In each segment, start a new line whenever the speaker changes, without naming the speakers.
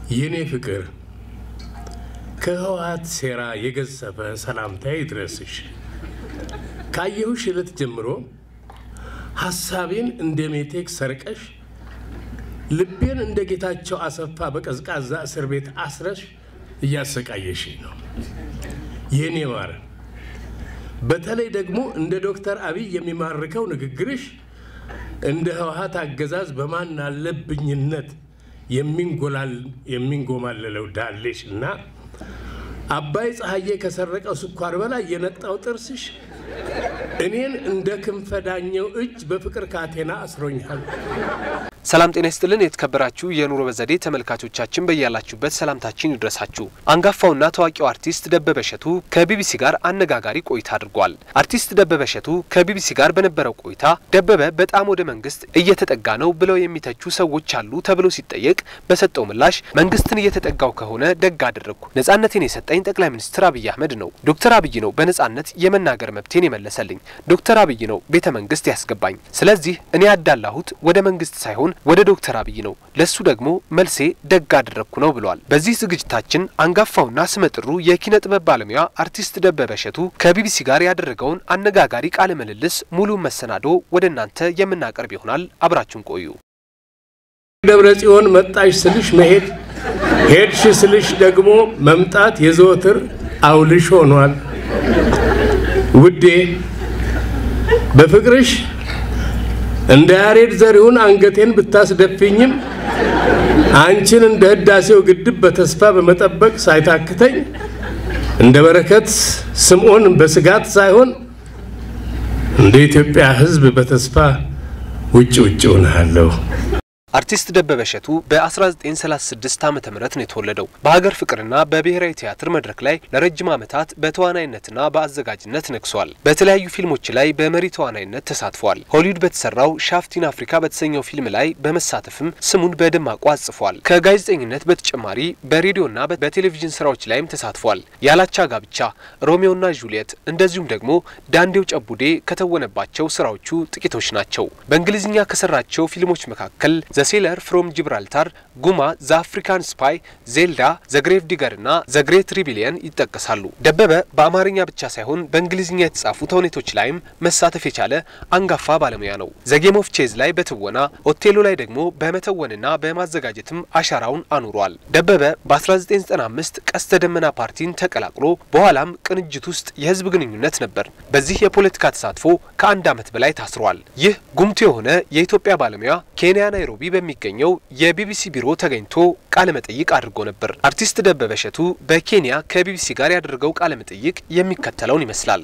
የኔ ፍቅር ከህወሓት ሴራ የገዘፈ ሰላምታዬ ይድረስሽ። ካየሁሽ ዕለት ጀምሮ ሐሳቤን እንደ ሜቴክ ሰርቀሽ ልቤን እንደ ጌታቸው አሰፋ በቀዝቃዛ እስር ቤት አስረሽ እያሰቃየሽኝ ነው የኔ ማር። በተለይ ደግሞ እንደ ዶክተር አብይ የሚማርከው ንግግርሽ እንደ ህወሓት አገዛዝ በማን አለብኝነት የሚንጎማለለው ዳሌሽ እና አባይ ፀሐዬ ከሰረቀው ስኳር በላይ የነጣው ጥርስሽ እኔን እንደ ክንፈ ዳኘው እጅ በፍቅር ካቴና አስሮኛል።
ሰላም ጤና ይስጥልን። የተከበራችሁ የኑሮ በዘዴ ተመልካቾቻችን በያላችሁበት ሰላምታችን ይድረሳችሁ። አንጋፋውና ታዋቂው አርቲስት ደበበ እሸቱ ከቢቢሲ ጋር አነጋጋሪ ቆይታ አድርጓል። አርቲስት ደበበ እሸቱ ከቢቢሲ ጋር በነበረው ቆይታ ደበበ በጣም ወደ መንግስት እየተጠጋ ነው ብለው የሚተቹ ሰዎች አሉ ተብሎ ሲጠየቅ በሰጠው ምላሽ መንግስትን እየተጠጋው ከሆነ ደግ አደረግኩ፣ ነጻነቴን የሰጠኝ ጠቅላይ ሚኒስትር አብይ አህመድ ነው። ዶክተር አብይ ነው በነጻነት የመናገር መብቴን የመለሰልኝ። ዶክተር አብይ ነው ቤተ መንግስት ያስገባኝ። ስለዚህ እኔ ያዳላሁት ወደ መንግስት ሳይሆን ወደ ዶክተር አብይ ነው። ለሱ ደግሞ መልሴ ደግ አደረግኩ ነው ብሏል። በዚህ ዝግጅታችን አንጋፋውና ስመጥሩ የኪነ ጥበብ ባለሙያ አርቲስት ደበበ እሸቱ ከቢቢሲ ጋር ያደረገውን አነጋጋሪ ቃለ ምልልስ ሙሉ መሰናዶ ወደ እናንተ የምናቀርብ ይሆናል። አብራችሁን ቆዩ።
ደብረ ጽዮን መጣሽ ስልሽ መሄድ፣ ሄድሽ ስልሽ ደግሞ መምጣት የዘወትር አውልሽ ሆኗል። ውዴ በፍቅርሽ እንደ ያሬድ ዘሪሁን አንገቴን ብታስደፍኝም አንቺን እንደ ህዳሴው ግድብ በተስፋ በመጠበቅ ሳይታክተኝ እንደ በረከት ስምዖን በስጋት ሳይሆን እንደ ኢትዮጵያ ሕዝብ በተስፋ ውጭ ውጭ ሆናለሁ።
አርቲስት ደበበ እሸቱ በ1936 ዓ ም ነው የተወለደው። በሀገር ፍቅርና በብሔራዊ ቲያትር መድረክ ላይ ለረጅም ዓመታት በተዋናይነትና በአዘጋጅነት ነግሷል። በተለያዩ ፊልሞች ላይ በመሪ ተዋናይነት ተሳትፏል። ሆሊውድ በተሰራው ሻፍቲን አፍሪካ በተሰኘው ፊልም ላይ በመሳተፍም ስሙን በደማቁ አጽፏል። ከጋዜጠኝነት በተጨማሪ በሬዲዮና በቴሌቪዥን ስራዎች ላይም ተሳትፏል። ያላቻ ጋብቻ፣ ሮሚዮና ጁሊየት እንደዚሁም ደግሞ ዳንዴው ጨቡዴ ከተወነባቸው ስራዎቹ ጥቂቶች ናቸው። በእንግሊዝኛ ከሰራቸው ፊልሞች መካከል ሴለር ፍሮም ጂብራልታር፣ ጉማ፣ ዘ አፍሪካን ስፓይ፣ ዜልዳ፣ ዘግሬቭ ዲገር እና ዘግሬት ሪቢሊየን ይጠቀሳሉ። ደበበ በአማርኛ ብቻ ሳይሆን በእንግሊዝኛ የተጻፉ ተውኔቶች ላይም መሳተፍ የቻለ አንጋፋ ባለሙያ ነው። ዘጌም ኦፍ ቼዝ ላይ በትወና ኦቴሎ ላይ ደግሞ በመተወንና በማዘጋጀትም አሻራውን አኑሯል። ደበበ በ1995 ቀስተ ደመና ፓርቲን ተቀላቅሎ በኋላም ቅንጅት ውስጥ የህዝብ ግንኙነት ነበር። በዚህ የፖለቲካ ተሳትፎ ከአንድ ዓመት በላይ ታስሯል። ይህ ጉምቱ የሆነ የኢትዮጵያ ባለሙያ ኬንያ ናይሮቢ በሚገኘው የቢቢሲ ቢሮ ተገኝቶ ቃለ መጠይቅ አድርጎ ነበር። አርቲስት ደበበ እሸቱ በኬንያ ከቢቢሲ ጋር ያደረገው ቃለ መጠይቅ የሚከተለውን ይመስላል።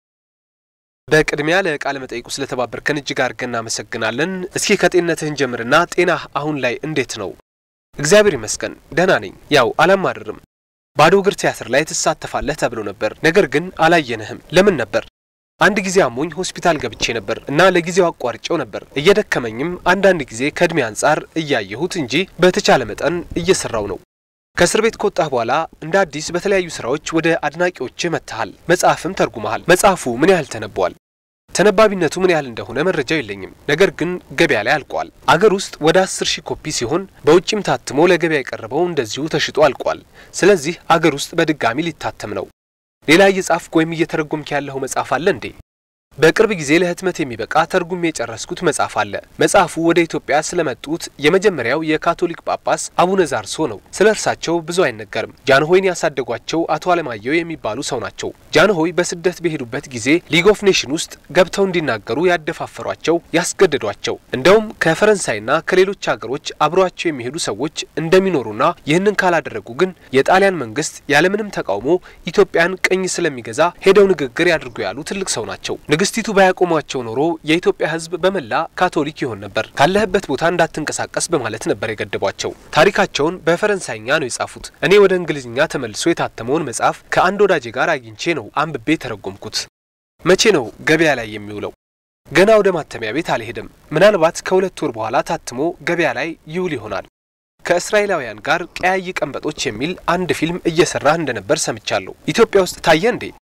በቅድሚያ ለቃለ መጠይቁ ስለተባበርከን እጅግ አድርገን እናመሰግናለን። እስኪ ከጤንነትህን ጀምርና ጤናህ አሁን ላይ እንዴት ነው? እግዚአብሔር ይመስገን ደህና ነኝ። ያው አላማርርም። ባዶ እግር ቲያትር ላይ ትሳተፋለህ ተብሎ ነበር፣ ነገር ግን አላየንህም። ለምን ነበር? አንድ ጊዜ አሞኝ ሆስፒታል ገብቼ ነበር እና ለጊዜው አቋርጬው ነበር። እየደከመኝም አንዳንድ ጊዜ ከእድሜ አንጻር እያየሁት እንጂ በተቻለ መጠን እየሰራው ነው። ከእስር ቤት ከወጣህ በኋላ እንደ አዲስ በተለያዩ ስራዎች ወደ አድናቂዎችህ መጥተሃል። መጽሐፍም ተርጉመሃል። መጽሐፉ ምን ያህል ተነቧል? ተነባቢነቱ ምን ያህል እንደሆነ መረጃው የለኝም፣ ነገር ግን ገበያ ላይ አልቋል። አገር ውስጥ ወደ አስር ሺህ ኮፒ ሲሆን በውጭም ታትሞ ለገበያ የቀረበው እንደዚሁ ተሽጦ አልቋል። ስለዚህ አገር ውስጥ በድጋሚ ሊታተም ነው። ሌላ እየጻፍክ ወይም እየተረጎምክ ያለኸው መጽሐፍ አለ እንዴ? በቅርብ ጊዜ ለህትመት የሚበቃ ተርጉሜ የጨረስኩት መጽሐፍ አለ። መጽሐፉ ወደ ኢትዮጵያ ስለመጡት የመጀመሪያው የካቶሊክ ጳጳስ አቡነ ዛርሶ ነው። ስለ እርሳቸው ብዙ አይነገርም። ጃንሆይን ያሳደጓቸው አቶ አለማየሁ የሚባሉ ሰው ናቸው። ጃንሆይ በስደት በሄዱበት ጊዜ ሊግ ኦፍ ኔሽን ውስጥ ገብተው እንዲናገሩ ያደፋፈሯቸው፣ ያስገደዷቸው እንደውም ከፈረንሳይና ከሌሎች ሀገሮች አብረዋቸው የሚሄዱ ሰዎች እንደሚኖሩና ይህንን ካላደረጉ ግን የጣሊያን መንግስት ያለምንም ተቃውሞ ኢትዮጵያን ቅኝ ስለሚገዛ ሄደው ንግግር ያድርጉ ያሉ ትልቅ ሰው ናቸው። ንግስቲቱ ባያቆሟቸው ኖሮ የኢትዮጵያ ሕዝብ በመላ ካቶሊክ ይሆን ነበር። ካለህበት ቦታ እንዳትንቀሳቀስ በማለት ነበር የገደቧቸው። ታሪካቸውን በፈረንሳይኛ ነው የጻፉት። እኔ ወደ እንግሊዝኛ ተመልሶ የታተመውን መጽሐፍ ከአንድ ወዳጄ ጋር አግኝቼ ነው አንብቤ ተረጎምኩት። መቼ ነው ገበያ ላይ የሚውለው? ገና ወደ ማተሚያ ቤት አልሄድም። ምናልባት ከሁለት ወር በኋላ ታትሞ ገበያ ላይ ይውል ይሆናል። ከእስራኤላውያን ጋር ቀያይ ቀንበጦች የሚል አንድ ፊልም እየሰራህ እንደነበር ሰምቻለሁ። ኢትዮጵያ ውስጥ ታየ እንዴ?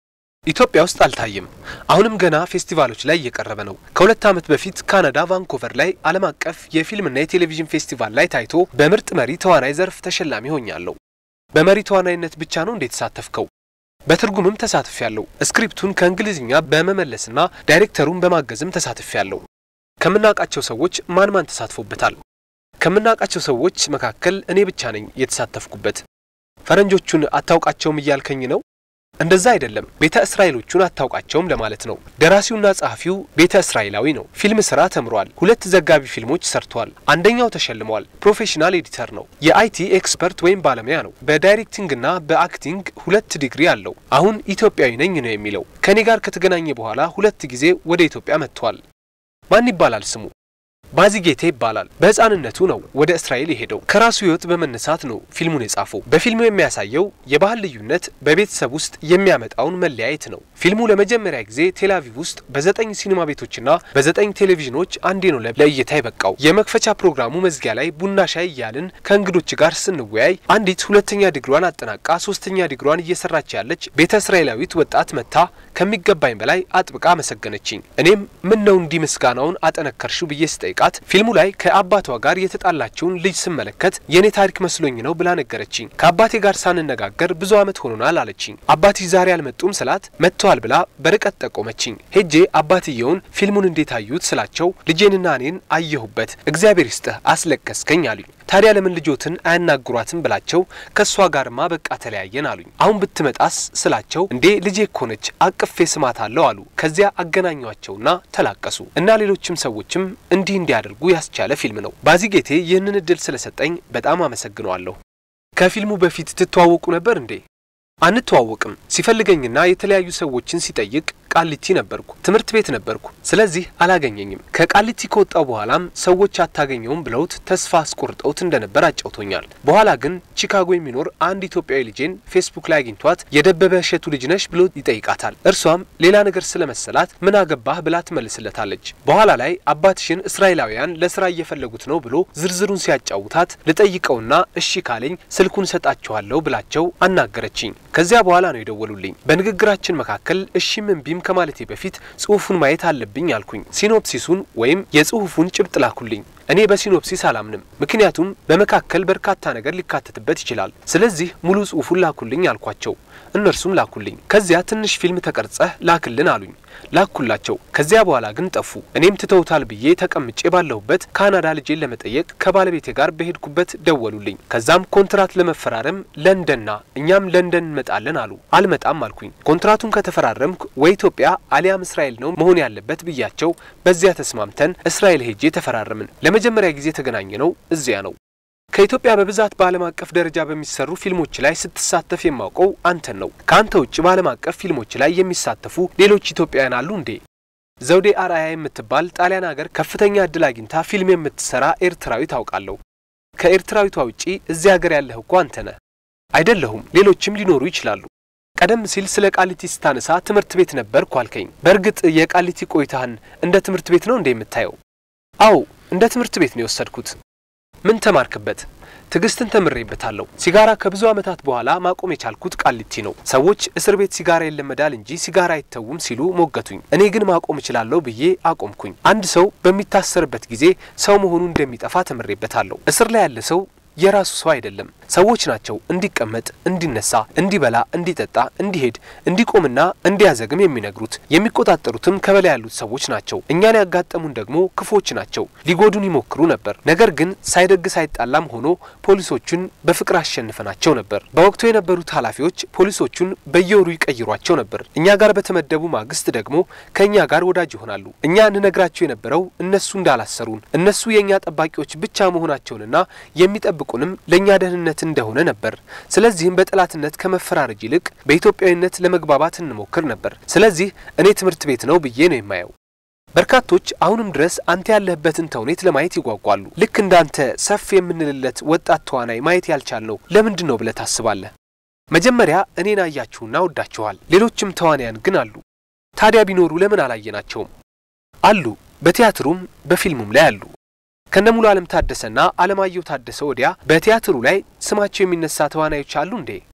ኢትዮጵያ ውስጥ አልታየም። አሁንም ገና ፌስቲቫሎች ላይ እየቀረበ ነው። ከሁለት ዓመት በፊት ካናዳ ቫንኮቨር ላይ ዓለም አቀፍ የፊልምና የቴሌቪዥን ፌስቲቫል ላይ ታይቶ በምርጥ መሪ ተዋናይ ዘርፍ ተሸላሚ ሆኛለሁ። በመሪ ተዋናይነት ብቻ ነው እንዴት ተሳተፍከው? በትርጉምም ተሳትፌያለሁ። ስክሪፕቱን ከእንግሊዝኛ በመመለስና ዳይሬክተሩን በማገዝም ተሳትፌያለሁ። ከምናውቃቸው ሰዎች ማን ማን ተሳትፎበታል? ከምናውቃቸው ሰዎች መካከል እኔ ብቻ ነኝ የተሳተፍኩበት። ፈረንጆቹን አታውቃቸውም እያልከኝ ነው? እንደዛ አይደለም። ቤተ እስራኤሎቹን አታውቃቸውም ለማለት ነው። ደራሲውና ጸሐፊው ቤተ እስራኤላዊ ነው። ፊልም ስራ ተምሯል። ሁለት ዘጋቢ ፊልሞች ሰርቷል። አንደኛው ተሸልሟል። ፕሮፌሽናል ኤዲተር ነው። የአይቲ ኤክስፐርት ወይም ባለሙያ ነው። በዳይሬክቲንግና በአክቲንግ ሁለት ዲግሪ አለው። አሁን ኢትዮጵያዊ ነኝ ነው የሚለው። ከእኔ ጋር ከተገናኘ በኋላ ሁለት ጊዜ ወደ ኢትዮጵያ መጥቷል። ማን ይባላል ስሙ? ባዚጌቴ ይባላል። በህፃንነቱ ነው ወደ እስራኤል የሄደው። ከራሱ ህይወት በመነሳት ነው ፊልሙን የጻፈው። በፊልሙ የሚያሳየው የባህል ልዩነት በቤተሰብ ውስጥ የሚያመጣውን መለያየት ነው። ፊልሙ ለመጀመሪያ ጊዜ ቴልአቪቭ ውስጥ በዘጠኝ ሲኒማ ቤቶችና በዘጠኝ ቴሌቪዥኖች አንዴ ነው ለእይታ የበቃው። የመክፈቻ ፕሮግራሙ መዝጊያ ላይ ቡና ሻይ እያልን ከእንግዶች ጋር ስንወያይ አንዲት ሁለተኛ ዲግሯን አጠናቃ ሶስተኛ ዲግሯን እየሰራች ያለች ቤተ እስራኤላዊት ወጣት መታ ከሚገባኝ በላይ አጥብቃ አመሰገነችኝ። እኔም ምን ነው እንዲህ ምስጋናውን አጠነከርሽው ብዬ ስጠይቃት ፊልሙ ላይ ከአባቷ ጋር የተጣላችውን ልጅ ስመለከት የእኔ ታሪክ መስሎኝ ነው ብላ ነገረችኝ። ከአባቴ ጋር ሳንነጋገር ብዙ ዓመት ሆኖናል አለችኝ። አባትሽ ዛሬ አልመጡም ስላት መጥተዋል ብላ በርቀት ጠቆመችኝ። ሄጄ አባትየውን ፊልሙን እንዴት አዩት ስላቸው ልጄንና እኔን አየሁበት፣ እግዚአብሔር ይስጥህ አስለቀስከኝ አሉኝ። ታዲያ ለምን ልጆትን አያናግሯትም ብላቸው ከእሷ ጋርማ በቃ ተለያየን አሉኝ። አሁን ብትመጣስ ስላቸው እንዴ ልጄ እኮ ነች አቅፌ ስማት አለው አሉ። ከዚያ አገናኟቸውና ተላቀሱ እና ሌሎችም ሰዎችም እንዲህ እንዲያደርጉ ያስቻለ ፊልም ነው። ባዚጌቴ ይህንን እድል ስለሰጠኝ በጣም አመሰግነዋለሁ። ከፊልሙ በፊት ትተዋወቁ ነበር እንዴ? አንተዋወቅም። ሲፈልገኝና የተለያዩ ሰዎችን ሲጠይቅ ቃሊቲ ነበርኩ፣ ትምህርት ቤት ነበርኩ። ስለዚህ አላገኘኝም። ከቃሊቲ ከወጣው በኋላም ሰዎች አታገኘውም ብለውት ተስፋ አስቆርጠውት እንደነበር አጫውቶኛል። በኋላ ግን ቺካጎ የሚኖር አንድ ኢትዮጵያዊ ልጄን ፌስቡክ ላይ አግኝቷት የደበበ እሸቱ ልጅ ነሽ ብሎ ይጠይቃታል። እርሷም ሌላ ነገር ስለመሰላት ምን አገባህ ብላ ትመልስለታለች። በኋላ ላይ አባትሽን እስራኤላውያን ለስራ እየፈለጉት ነው ብሎ ዝርዝሩን ሲያጫውታት ልጠይቀውና እሺ ካለኝ ስልኩን ሰጣችኋለሁ ብላቸው አናገረችኝ። ከዚያ በኋላ ነው የደወሉልኝ። በንግግራችን መካከል እሺም እምቢም ከማለቴ በፊት ጽሁፉን ማየት አለብኝ አልኩኝ። ሲኖፕሲሱን ወይም የጽሁፉን ጭብጥ ላኩልኝ። እኔ በሲኖፕሲስ አላምንም፣ ምክንያቱም በመካከል በርካታ ነገር ሊካተትበት ይችላል። ስለዚህ ሙሉ ጽሁፉን ላኩልኝ አልኳቸው። እነርሱም ላኩልኝ። ከዚያ ትንሽ ፊልም ተቀርጸህ ላክልን አሉኝ። ላኩላቸው። ከዚያ በኋላ ግን ጠፉ። እኔም ትተውታል ብዬ ተቀምጬ ባለሁበት ካናዳ ልጄን ለመጠየቅ ከባለቤቴ ጋር በሄድኩበት ደወሉልኝ። ከዛም ኮንትራት ለመፈራረም ለንደንና እኛም ለንደን እንመጣለን አሉ። አልመጣም አልኩኝ። ኮንትራቱን ከተፈራረምኩ ወይ ኢትዮጵያ አሊያም እስራኤል ነው መሆን ያለበት ብያቸው፣ በዚያ ተስማምተን እስራኤል ሄጄ ተፈራረምን። ለመጀመሪያ ጊዜ የተገናኘ ነው እዚያ ነው። ከኢትዮጵያ በብዛት በዓለም አቀፍ ደረጃ በሚሰሩ ፊልሞች ላይ ስትሳተፍ የማውቀው አንተን ነው። ከአንተ ውጭ በዓለም አቀፍ ፊልሞች ላይ የሚሳተፉ ሌሎች ኢትዮጵያውያን አሉ እንዴ? ዘውዴ አርአያ የምትባል ጣሊያን ሀገር ከፍተኛ እድል አግኝታ ፊልም የምትሰራ ኤርትራዊ ታውቃለሁ። ከኤርትራዊቷ ውጪ እዚህ ሀገር ያለህ እኮ አንተ ነህ። አይደለሁም፣ ሌሎችም ሊኖሩ ይችላሉ። ቀደም ሲል ስለ ቃሊቲ ስታነሳ ትምህርት ቤት ነበርኩ አልከኝ። በእርግጥ የቃሊቲ ቆይታህን እንደ ትምህርት ቤት ነው እንደ የምታየው? አዎ እንደ ትምህርት ቤት ነው የወሰድኩት። ምን ተማርክበት? ትዕግስትን ተምሬበታለሁ። ሲጋራ ከብዙ ዓመታት በኋላ ማቆም የቻልኩት ቃሊቲ ነው። ሰዎች እስር ቤት ሲጋራ ይለመዳል እንጂ ሲጋራ አይተውም ሲሉ ሞገቱኝ። እኔ ግን ማቆም እችላለሁ ብዬ አቆምኩኝ። አንድ ሰው በሚታሰርበት ጊዜ ሰው መሆኑ እንደሚጠፋ ተምሬበታለሁ። እስር ላይ ያለ ሰው የራሱ ሰው አይደለም። ሰዎች ናቸው እንዲቀመጥ፣ እንዲነሳ፣ እንዲበላ፣ እንዲጠጣ፣ እንዲሄድ፣ እንዲቆምና እንዲያዘግም የሚነግሩት። የሚቆጣጠሩትም ከበላይ ያሉት ሰዎች ናቸው። እኛን ያጋጠሙን ደግሞ ክፎች ናቸው። ሊጎዱን ይሞክሩ ነበር። ነገር ግን ሳይደግስ አይጣላም ሆኖ ፖሊሶቹን በፍቅር አሸንፈናቸው ነበር። በወቅቱ የነበሩት ኃላፊዎች ፖሊሶቹን በየወሩ ይቀይሯቸው ነበር። እኛ ጋር በተመደቡ ማግስት ደግሞ ከእኛ ጋር ወዳጅ ይሆናሉ። እኛ እንነግራቸው የነበረው እነሱ እንዳላሰሩን እነሱ የእኛ ጠባቂዎች ብቻ መሆናቸውንና የሚጠብቁንም ለእኛ ደህንነት እንደሆነ ነበር። ስለዚህም በጠላትነት ከመፈራረጅ ይልቅ በኢትዮጵያዊነት ለመግባባት እንሞክር ነበር። ስለዚህ እኔ ትምህርት ቤት ነው ብዬ ነው የማየው። በርካቶች አሁንም ድረስ አንተ ያለህበትን ተውኔት ለማየት ይጓጓሉ። ልክ እንዳንተ ሰፍ የምንልለት ወጣት ተዋናይ ማየት ያልቻልነው ለምንድን ነው ብለህ ታስባለህ? መጀመሪያ እኔን አያችሁና ወዳችኋል። ሌሎችም ተዋናያን ግን አሉ። ታዲያ ቢኖሩ ለምን አላየናቸውም? አሉ። በቲያትሩም በፊልሙም ላይ አሉ። ከነሙሉ ዓለም ታደሰና አለማየሁ ታደሰ ወዲያ በቲያትሩ ላይ ስማቸው የሚነሳ ተዋናዮች አሉ እንዴ?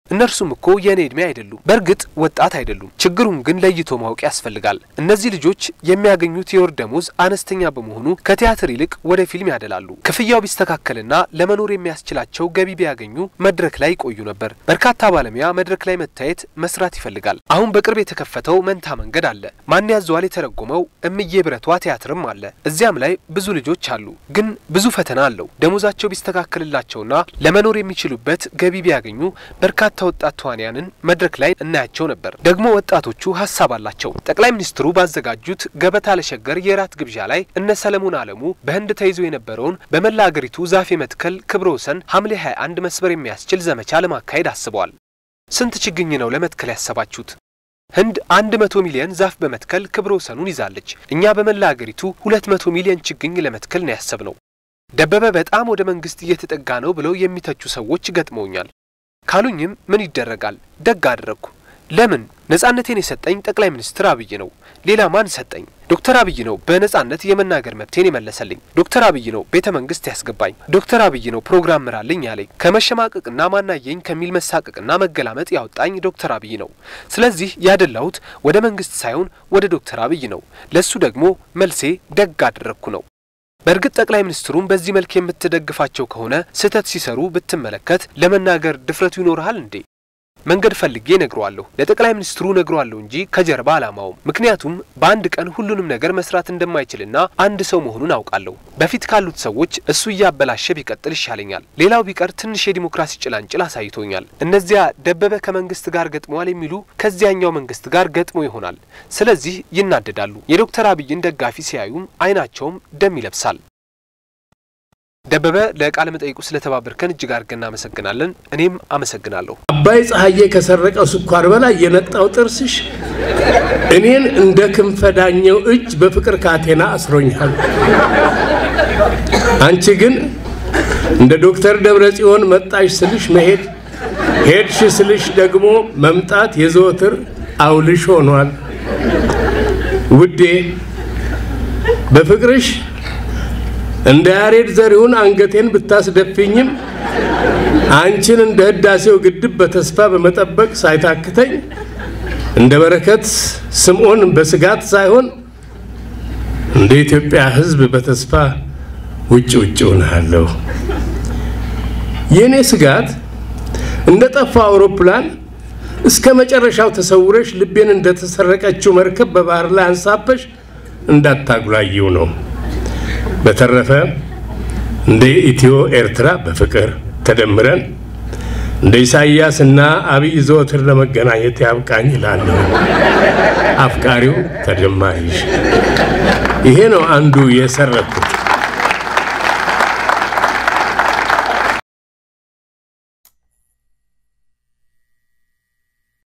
እነርሱም እኮ የእኔ ዕድሜ አይደሉም። በእርግጥ ወጣት አይደሉም። ችግሩን ግን ለይቶ ማወቅ ያስፈልጋል። እነዚህ ልጆች የሚያገኙት የወር ደሞዝ አነስተኛ በመሆኑ ከቲያትር ይልቅ ወደ ፊልም ያደላሉ። ክፍያው ቢስተካከልና ለመኖር የሚያስችላቸው ገቢ ቢያገኙ መድረክ ላይ ይቆዩ ነበር። በርካታ ባለሙያ መድረክ ላይ መታየት መስራት ይፈልጋል። አሁን በቅርብ የተከፈተው መንታ መንገድ አለ። ማን ያዘዋል የተረጎመው እምዬ ብረቷ ቲያትርም አለ። እዚያም ላይ ብዙ ልጆች አሉ። ግን ብዙ ፈተና አለው። ደሞዛቸው ቢስተካከልላቸውና ለመኖር የሚችሉበት ገቢ ቢያገኙ በርካታ ወጣት ተዋንያንን መድረክ ላይ እናያቸው ነበር። ደግሞ ወጣቶቹ ሀሳብ አላቸው። ጠቅላይ ሚኒስትሩ ባዘጋጁት ገበታ ለሸገር የራት ግብዣ ላይ እነ ሰለሞን አለሙ በህንድ ተይዞ የነበረውን በመላ አገሪቱ ዛፍ የመትከል ክብረ ወሰን ሐምሌ 21 መስበር የሚያስችል ዘመቻ ለማካሄድ አስበዋል። ስንት ችግኝ ነው ለመትከል ያሰባችሁት? ህንድ አንድ መቶ ሚሊዮን ዛፍ በመትከል ክብረ ወሰኑን ይዛለች። እኛ በመላ አገሪቱ ሁለት መቶ ሚሊዮን ችግኝ ለመትከል ነው ያሰብነው። ደበበ በጣም ወደ መንግስት እየተጠጋ ነው ብለው የሚተቹ ሰዎች ገጥመውኛል ካሉኝም ምን ይደረጋል፣ ደግ አደረግኩ። ለምን ነጻነቴን የሰጠኝ ጠቅላይ ሚኒስትር አብይ ነው። ሌላ ማን ሰጠኝ? ዶክተር አብይ ነው በነጻነት የመናገር መብቴን የመለሰልኝ። ዶክተር አብይ ነው ቤተ መንግስት ያስገባኝ። ዶክተር አብይ ነው ፕሮግራም ምራልኝ ያለኝ። ከመሸማቀቅና ማናየኝ ከሚል መሳቀቅና መገላመጥ ያወጣኝ ዶክተር አብይ ነው። ስለዚህ ያደላሁት ወደ መንግስት ሳይሆን ወደ ዶክተር አብይ ነው። ለሱ ደግሞ መልሴ ደግ አደረግኩ ነው። በእርግጥ ጠቅላይ ሚኒስትሩም በዚህ መልክ የምትደግፋቸው ከሆነ ስህተት ሲሰሩ ብትመለከት ለመናገር ድፍረቱ ይኖርሃል እንዴ? መንገድ ፈልጌ ነግረዋለሁ፣ ለጠቅላይ ሚኒስትሩ ነግረዋለሁ እንጂ ከጀርባ አላማውም። ምክንያቱም በአንድ ቀን ሁሉንም ነገር መስራት እንደማይችልና አንድ ሰው መሆኑን አውቃለሁ። በፊት ካሉት ሰዎች እሱ እያበላሸ ቢቀጥል ይሻለኛል። ሌላው ቢቀር ትንሽ የዲሞክራሲ ጭላንጭል አሳይቶኛል። እነዚያ ደበበ ከመንግስት ጋር ገጥመዋል የሚሉ ከዚያኛው መንግስት ጋር ገጥሞ ይሆናል። ስለዚህ ይናደዳሉ። የዶክተር አብይን ደጋፊ ሲያዩም አይናቸውም ደም ይለብሳል። ደበበ ለቃለ መጠይቁ ስለተባበርከን እጅግ አድርገን እናመሰግናለን። እኔም አመሰግናለሁ።
አባይ ፀሐዬ ከሰረቀው ስኳር በላይ የነጣው ጥርስሽ እኔን እንደ ክንፈዳኘው እጅ በፍቅር ካቴና አስሮኛል። አንቺ ግን እንደ ዶክተር ደብረ ጽዮን መጣሽ ስልሽ መሄድ፣ ሄድሽ ስልሽ ደግሞ መምጣት የዘወትር አውልሽ ሆኗል። ውዴ በፍቅርሽ እንደ ያሬድ ዘሪሁን አንገቴን ብታስደፍኝም አንቺን እንደ ህዳሴው ግድብ በተስፋ በመጠበቅ ሳይታክተኝ እንደ በረከት ስምዖን በስጋት ሳይሆን እንደ ኢትዮጵያ ሕዝብ በተስፋ ውጭ ውጭ ሆናለሁ። የእኔ ስጋት እንደ ጠፋ አውሮፕላን እስከ መጨረሻው ተሰውረሽ ልቤን እንደተሰረቀችው መርከብ በባህር ላይ አንሳፈሽ እንዳታጉላየው ነው። በተረፈ እንደ ኢትዮ ኤርትራ በፍቅር ተደምረን እንደ ኢሳይያስ እና አብይ ዘወትር ለመገናኘት ያብቃኝ ይላለሁ። አፍቃሪው ተደማሪሽ። ይሄ ነው አንዱ የሰረኩት።